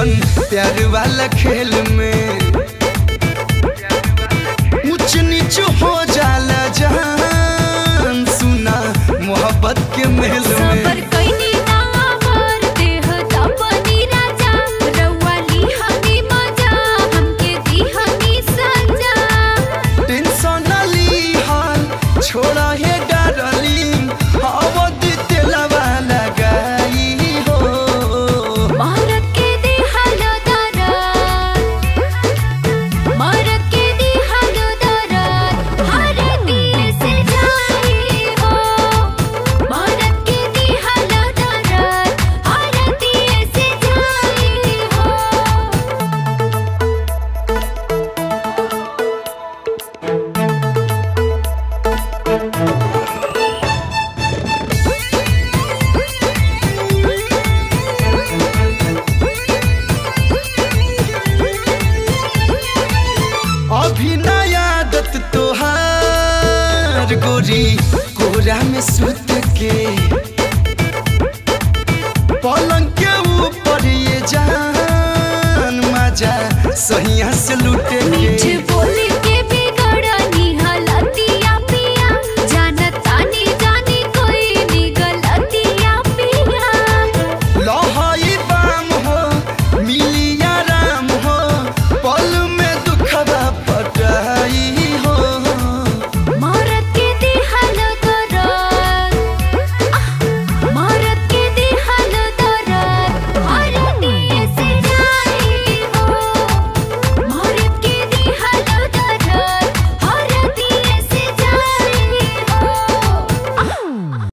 ऐसन प्यार वाला खेल में ऊंच नीच हो जाला जहान सुना मोहब्बत के महल सबर में कइनी ना आवर देह तपनी राजा रउआ ली हमी मजा हमके दी हमी सजा टेंशन न ली हाल छोड़ा है डार्लिंग अवधि तेलवा लगाई हो मारत के दी हलो दरद मारत के दी हलो दरद हर दिल से जाई हो मारत के दी हलो दरद हर दिल से जाई हो अभी नया आदत तोहार गोरी कोरा में सुत के पलंग के ऊपर ये जान मजा सहिया से लुट